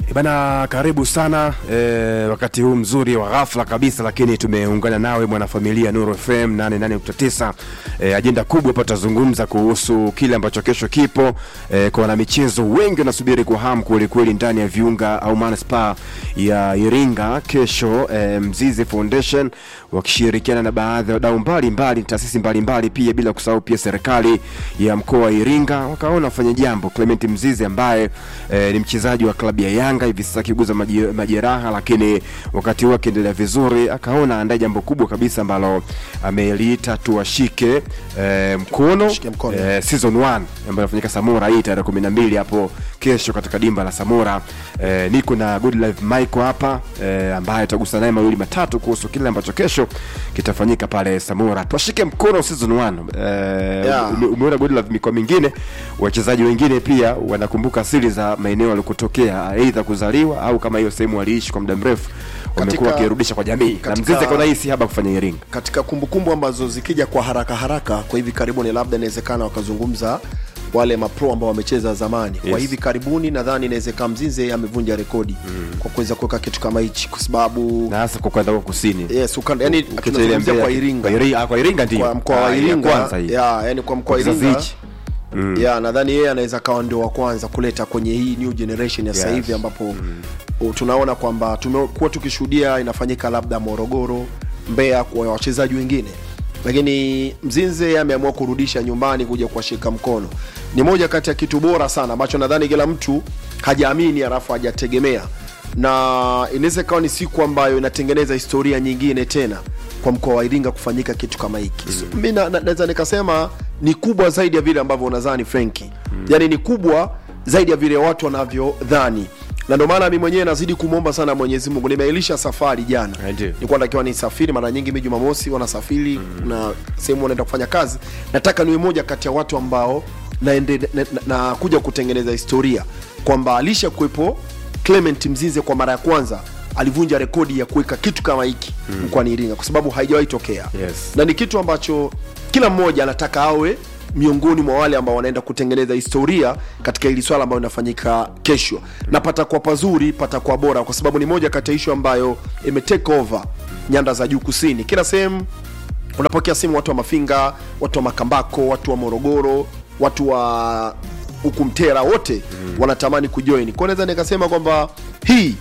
Bana, karibu sana e, wakati huu mzuri wa ghafla kabisa, lakini tumeungana nawe mwanafamilia Nuru FM 88.9. E, ajenda kubwa hapa tutazungumza kuhusu kile ambacho kesho kipo e, kwa wanamichezo wengi wanasubiri kwa hamu kweli kweli ndani ya viunga au manispaa ya Iringa kesho. E, Mzizi Foundation wakishirikiana na baadhi ya wadau mbalimbali, taasisi mbalimbali pia, bila kusahau pia serikali ya mkoa wa Iringa wakaona wafanye jambo. Clement Mzizi ambaye e, ni mchezaji wa klabu ya Yanga hivi sasa akiguza maji- majeraha, lakini wakati huo akiendelea vizuri, akaona aandae jambo kubwa kabisa ambalo ameliita tuwashike e, mkono, Tushike mkono. e, season 1 ambayo inafanyika Samora hii tarehe 12 hapo kesho katika dimba la Samora. E, niko na Good Life Michael hapa e, ambaye tutagusa naye mawili matatu kuhusu kile ambacho kesho kitafanyika pale Samora. Tuwashike mkono season 1. E, Yeah. ume- umeona Good Life mikoa mingine wachezaji wengine pia wanakumbuka asili za maeneo walikotokea, aidha kuzaliwa au kama hiyo sehemu waliishi kwa muda mrefu, wamekuwa Katika- wakirudisha kwa jamii, na katika- Mzizi akaona hii si haba kufanya Iringa. katika kumbukumbu ambazo zikija kwa haraka haraka kwa hivi karibuni, labda inawezekana wakazungumza wale mapro ambao wamecheza zamani Yes. kwa hivi karibuni, nadhani inawezekana Mzinze amevunja rekodi kwa kuweza kuweka kitu kama hichi, kwa sababu na hasa kwa kwenda huko kusini yes, ukanda, yani Ukiacha ile tunazungumzia Mbeya- kwa Iringa, kwa Iringa, ah, kwa Iringa ndio kwa mkoa Ah, wa ya Iringa kwanza hii. ya, yani kwa mkoa wa Kizazi Iringa hichi. ya nadhani yeye anaweza kawa ndio wa kwanza kuleta kwenye hii new generation ya sasa Yes. hivi ambapo u- tunaona kwamba tumekuwa tukishuhudia inafanyika labda Morogoro, Mbeya kwa wachezaji wengine, lakini Mzinze ameamua kurudisha nyumbani kuja kuwashika mkono. Ni moja kati ya kitu bora sana ambacho nadhani kila mtu hajaamini alafu hajategemea, na inaweza ikawa ni siku ambayo inatengeneza historia nyingine tena kwa mkoa wa Iringa kufanyika kitu kama hiki. So, mi na- na- naweza nikasema ni kubwa zaidi ya vile ambavyo unadhani Frenki, mm. yani ni kubwa zaidi ya vile watu wanavyodhani na ndio maana mi mwenyewe nazidi kumwomba sana Mwenyezi Mungu. Nimeilisha safari jana, Eh, ndio. nilikuwa natakiwa nisafiri. Mara nyingi mi Jumamosi wanasafiri mm. na sehemu wanaenda kufanya kazi. Nataka niwe moja kati ya watu ambao naende, na, na, na kuja kutengeneza historia kwamba alisha kuwepo Clement Mzize kwa mara ya kwanza alivunja rekodi ya kuweka kitu kama hiki mm. mkoani Iringa kwa sababu haijawahi tokea Yes. na ni kitu ambacho kila mmoja anataka awe miongoni mwa wale ambao wanaenda kutengeneza historia katika hili swala ambayo inafanyika kesho, na patakuwa pazuri, patakuwa bora, kwa sababu ni moja kati ya ishu ambayo ime take over nyanda za juu kusini. Kila sehemu unapokea simu, watu wa Mafinga, watu wa Makambako, watu wa Morogoro, watu wa huku Mtera, wote wanatamani kujoin. Kwa hiyo naweza nikasema kwamba hii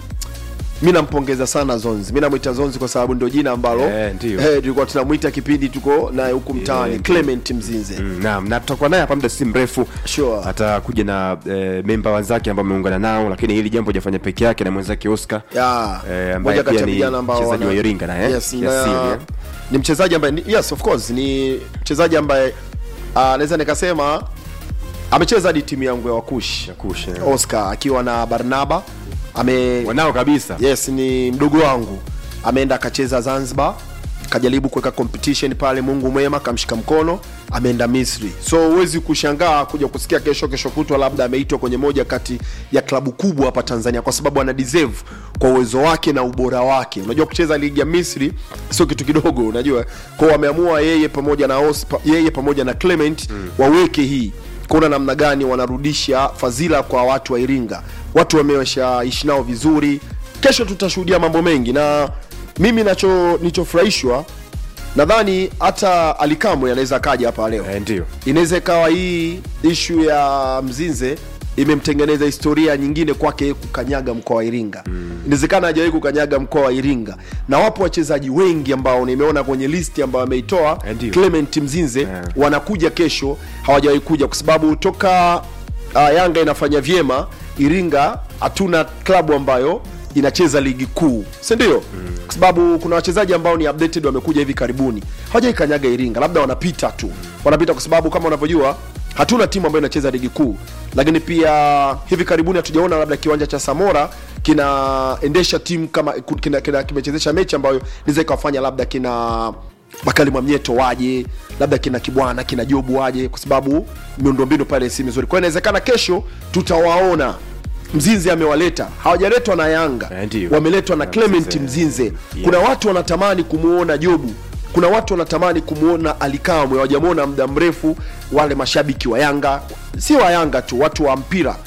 mi nampongeza sana Zonzi, mi namwita Zonzi kwa sababu ndio jina ambalo Eh, ndio. eh, tulikuwa tunamwita kipindi tuko naye huku mtaani Eh, Clement Mzinze. Mm, Naam, na tutakuwa naye hapa muda si mrefu Sure. atakuja na e, memba wenzake ambao ameungana nao, lakini hili jambo hajafanya peke yake na mwenzake Oscar Ya, Eh, ambaye moja kati pia ya ni vijana ambao mchezaji wana- wa Iringa na, eh, yes, kiasili, na- eh. ni mchezaji ambaye ni- yes of course ni mchezaji ambaye ah, naweza nikasema amecheza hadi timu yangu ya Wakush Wakush, eh. Oscar akiwa na Barnaba ame wanao kabisa yes ni mdogo wangu ameenda akacheza zanzibar kajaribu kuweka competition pale mungu mwema kamshika mkono ameenda misri so huwezi kushangaa kuja kusikia kesho kesho kutwa labda ameitwa kwenye moja kati ya klabu kubwa hapa tanzania kwa sababu ana deserve kwa uwezo wake na ubora wake unajua kucheza ligi ya misri sio kitu kidogo unajua kwao wameamua yeye pamoja na Os, pa, yeye pamoja na clement mm. waweke hii kuona namna gani wanarudisha fadhila kwa watu wa Iringa. Watu wameshaishi nao vizuri. Kesho tutashuhudia mambo mengi, na mimi nacho nichofurahishwa, nadhani hata Alikamwe anaweza akaja hapa leo eh, ndio inaweza ikawa hii ishu ya Mzinze imemtengeneza historia nyingine kwake kukanyaga mkoa wa Iringa. Inawezekana hajawahi kukanyaga mkoa wa Iringa, na wapo wachezaji wengi ambao nimeona kwenye listi ambayo ameitoa Eh, ndio. Clement Mzinze Yeah. wanakuja kesho, hawajawahi kuja kwa sababu toka uh, Yanga inafanya vyema Iringa, hatuna klabu ambayo inacheza ligi kuu, si ndio? Kwa sababu kuna wachezaji ambao ni updated wamekuja hivi karibuni, hawajaikanyaga Iringa, labda wanapita tu, wanapita kwa sababu kama unavyojua hatuna timu ambayo inacheza ligi kuu, lakini pia hivi karibuni hatujaona labda kiwanja cha Samora kinaendesha timu kama kina, kina, kimechezesha mechi ambayo inaweza ikawafanya labda kina Bakali Mwamnyeto waje, labda kina Kibwana kina Jobu waje, kwa sababu miundombinu pale si mizuri. Kwa hiyo inawezekana kesho tutawaona Mzinze amewaleta, hawajaletwa na Yanga, Eh, ndio. wameletwa na Na Clement Mzinze. Mzinze. Kuna watu wanatamani kumuona Jobu, kuna watu wanatamani kumuona Alikamwe, hawajamwona muda mrefu. Wale mashabiki wa Yanga, si wa Yanga tu, watu wa mpira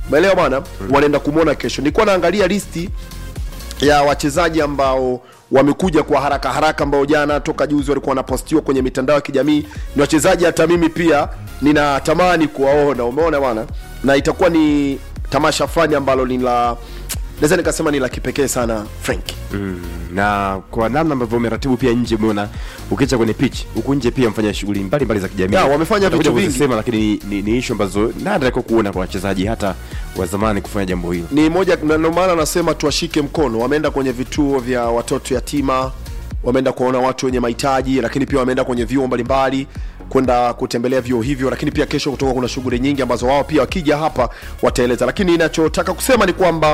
umeelewa bwana wanaenda kumwona kesho nilikuwa naangalia listi ya wachezaji ambao wamekuja kwa haraka haraka ambao jana toka juzi walikuwa wanapostiwa kwenye mitandao ya kijamii ni wachezaji hata mimi pia ninatamani kuwaona umeona bwana na itakuwa ni tamasha fulani ambalo ni la naweza nikasema ni la kipekee sana frank mm. na kwa namna ambavyo umeratibu pia nje umeona ukiacha kwenye pitch huku nje pia mfanya shughuli mbalimbali za kijamii Ya, wamefanya Utakuja vitu vingi. kuzisema, lakini ni, ni, ni ishu ambazo nadra kwa kuona kwa wachezaji hata wa zamani kufanya jambo hilo ni moja na ndio maana nasema tuwashike mkono wameenda kwenye vituo vya watoto yatima wameenda kuwaona watu wenye mahitaji lakini pia wameenda kwenye vyuo mbalimbali kwenda kutembelea vyuo hivyo lakini pia kesho kutoka kuna shughuli nyingi ambazo wao pia wakija hapa wataeleza lakini inachotaka kusema ni kwamba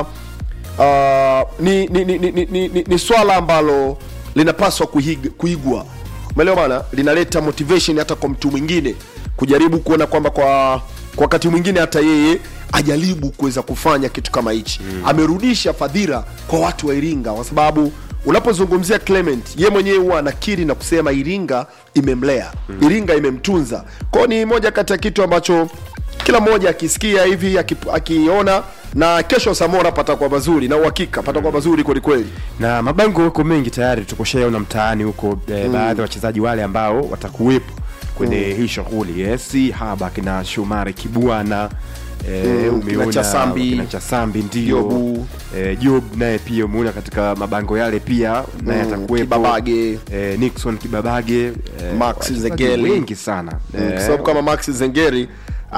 uh, ni, ni, ni, ni, ni, ni, ni, ni swala ambalo linapaswa kuhig, kuigwa umeelewa bana linaleta motivation hata kwa mtu mwingine kujaribu kuona kwamba kwa kwa wakati mwingine hata yeye ajaribu kuweza kufanya kitu kama hichi mm. amerudisha fadhila kwa watu wa iringa kwa sababu unapozungumzia clement ye mwenyewe huwa anakiri na kusema iringa imemlea mm. iringa imemtunza kwao ni moja kati ya kitu ambacho kila mmoja akisikia hivi akip- akiona na kesho samora patakuwa mazuri na uhakika patakuwa mazuri kwelikweli na mabango huko mengi tayari tukushaona mtaani huko eh, baadhi ya wachezaji wale ambao watakuwepo kwenye hii shughuli yes haba kina shumari kibwana Eh, Mm, umeona kina Chasambi, kina Chasambi ndio Jobu. eh, Job naye pia umeona katika mabango yale pia naye Mm, atakuwepo Kibabage. eh, Nixon Kibabage eh, Max wachezaji Zegeli. wengi sana Mm, kwa sababu kama max zengeri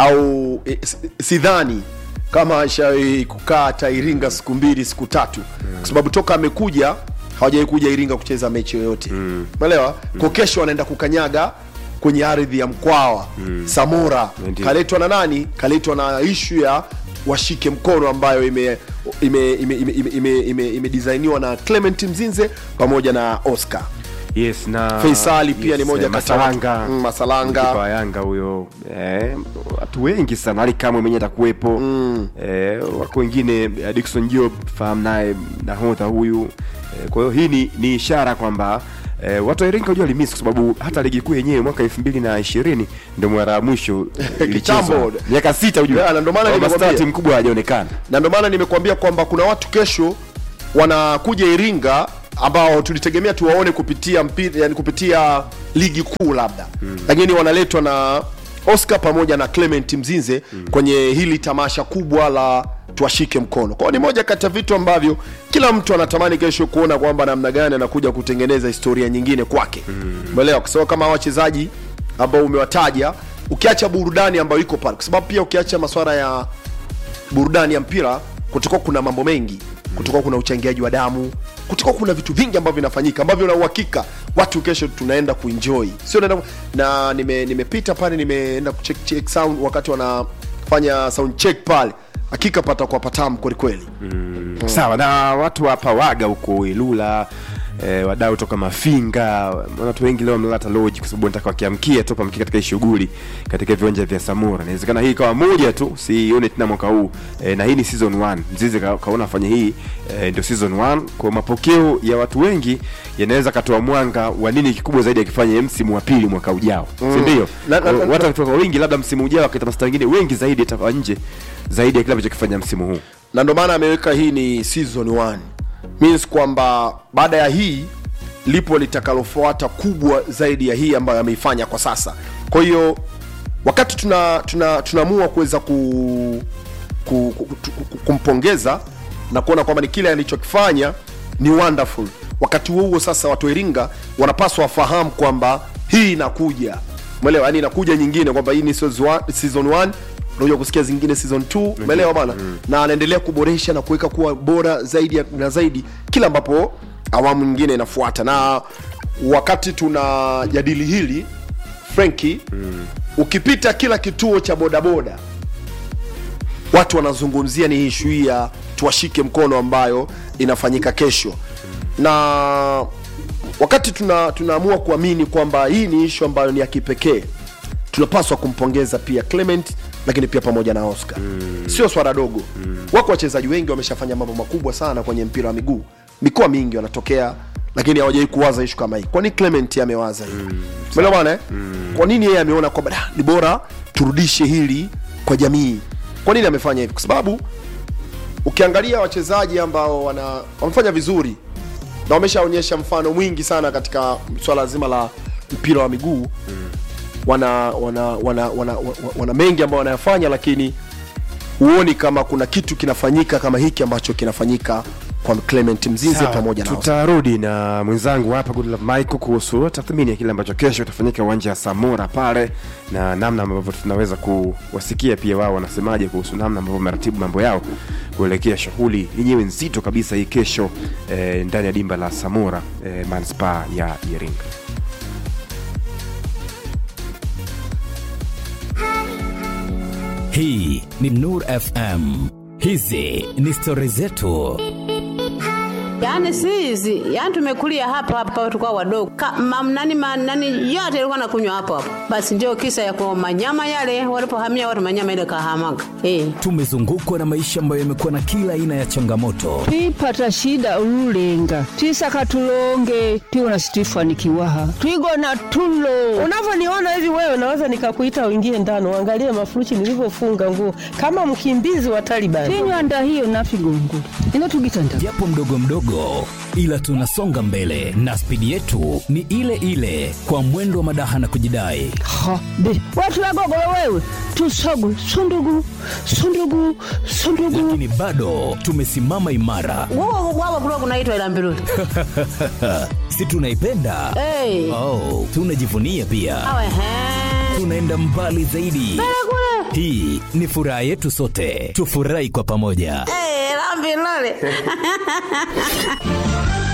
au e, si- sidhani kama ashawahi kukaa hata iringa siku mbili siku tatu kwa sababu toka amekuja hawajawai kuja iringa kucheza mechi yoyote umeelewa kwa kesho anaenda kukanyaga kwenye ardhi ya mkwawa samora Ndio. kaletwa na nani kaletwa na ishu ya washike mkono ambayo ime ime ime ime, ime, ime, ime, ime designiwa na clement mzinze pamoja na oscar yes na Faisali pia ni moja eh, kati ya watu- Masalanga Mm, Masalanga. Kipa wa Yanga huyo eh, watu wengi sana Ali Kamwe mwenyewe atakuwepo eh, wako wengine eh, Dickson Job fahamu naye nahodha huyu eh, kwa hiyo hii ni, ni ishara kwamba Eh, watu wa Iringa unajua limisi kwa sababu hata ligi kuu yenyewe mwaka 2020 ndio mara ya mwisho eh, ilichezwa. Kitambo. miaka sita unajua. Yeah, na ndio maana Kwa nimekwambia. mastaa timu kubwa hajaonekana na ndio maana nimekuambia kwamba kuna watu kesho wanakuja Iringa ambao tulitegemea tuwaone kupitia mpira, yani kupitia ligi kuu labda mm. lakini wanaletwa na Oscar pamoja na Clement Mzinze mm. kwenye hili tamasha kubwa la tuwashike mkono. Kwa hiyo ni moja kati ya vitu ambavyo kila mtu anatamani kesho kuona kwamba namna gani anakuja kutengeneza historia nyingine kwake. Umeelewa? Kwa sababu kama hawa wachezaji ambao umewataja ukiacha burudani ambayo iko pale, kwa sababu pia ukiacha masuala ya burudani ya mpira kutakuwa kuna mambo mengi kutakuwa kuna uchangiaji wa damu kutakuwa kuna vitu vingi ambavyo vinafanyika ambavyo na uhakika watu kesho tunaenda kuenjoy sio naenda na nime- nimepita pale nimeenda kucheck check sound wakati wanafanya sound check pale hakika patakuwa patamu kwelikweli sawa na watu wa pawaga huko ilula eh, wadau toka mafinga watu wengi leo wamelata loji kwa sababu nataka wakiamkia tu pamkia katika hii shughuli katika viwanja vya samura inawezekana hii ikawa moja tu sione tena mwaka huu eh, na hii ni season 1 mzizi ka, kaona afanye hii eh, ndio season 1 kwa mapokeo ya watu wengi yanaweza katoa mwanga wa nini kikubwa zaidi akifanya msimu wa pili mwaka ujao mm. si ndio Na- na- na- watu wakitoka wengi labda msimu ujao wakita masta wengine wengi zaidi atakuwa nje zaidi ya kile amechokifanya msimu huu na ndio maana ameweka hii ni season 1 means kwamba baada ya hii lipo litakalofuata kubwa zaidi ya hii ambayo ameifanya kwa sasa kwa hiyo wakati tuna tuna tunaamua kuweza ku, ku, ku, ku, ku, kumpongeza na kuona kwamba ni kile alichokifanya ni wonderful wakati huo huo sasa watu wa iringa wanapaswa wafahamu kwamba hii inakuja umeelewa yani inakuja nyingine kwamba hii ni season one- season 1 unakuja kusikia zingine season 2 umeelewa bana na anaendelea kuboresha na kuweka kuwa bora zaidi ya- na zaidi kila ambapo awamu nyingine inafuata na wakati tunajadili hili frenki mm. ukipita kila kituo cha bodaboda watu wanazungumzia ni ishu hii ya tuwashike mkono ambayo inafanyika kesho na wakati tuna tunaamua kuamini kwamba hii ni ishu ambayo ni ya kipekee tunapaswa kumpongeza pia clement lakini pia pamoja na oscar mm. sio swala dogo mm. wako wachezaji wengi wameshafanya mambo makubwa sana kwenye mpira wa miguu mikoa mingi wanatokea lakini hawajawai kuwaza ishu kama hii kwani clement amewaza hii mm. umeelewa bwana eh? kwa nini yeye ameona kwamba "Da, ni bora turudishe hili kwa jamii kwa nini amefanya hivi kwa sababu ukiangalia wachezaji ambao wana wamefanya vizuri na wameshaonyesha mfano mwingi sana katika swala zima la mpira wa miguu wana wana wana, wana, wana, wana mengi ambayo wanayafanya lakini huoni kama kuna kitu kinafanyika kama hiki ambacho kinafanyika kwa Clement Mzize Sawa, pamoja na tutarudi na mwenzangu hapa Goodlove Michael kuhusu tathmini ya kile ambacho kesho kitafanyika uwanja wa Samora pale na namna ambavyo tunaweza kuwasikia pia wao wanasemaje kuhusu namna ambavyo wameratibu mambo yao kuelekea shughuli yenyewe nzito kabisa hii kesho eh, ndani ya dimba la Samora eh, manispaa ya Iringa. Hii ni Nur FM. Hizi ni stori zetu. Yaani si hizi, yaani tumekulia hapa hapa tukao wadogo. Ka, mam, nani, ma, nani yote ilikuwa nakunywa hapo hapo. Basi ndio kisa ya kwa manyama yale walipohamia watu manyama ile kahamaga. Eh. Tumezungukwa na maisha ambayo yamekuwa na kila aina ya changamoto, twipata shida ululenga twisaka tulonge twiwona situifanikiwaha twigona tulo Unavyoniona hivi wewe, naweza nikakuita uingie ndani uangalie mafurushi nilivyofunga nguo kama mkimbizi wa Taliban. tinywanda hiyo nafigongula ino tugitanda japo mdogo mdogo, ila tunasonga mbele na spidi yetu ni ile ile, kwa mwendo wa madaha na kujidai. ha be watu wagogolo wewe tusogu sundugu sundugu sundugu Lakini bado tumesimama imara, Wao wao kulikuwa kunaitwa ila mbiruli. si tunaipenda? Eh. Oh, tunajivunia pia, Awe he. tunaenda mbali zaidi. Hii ni furaha yetu sote, tufurahi kwa pamoja. Eh, la mbiruli.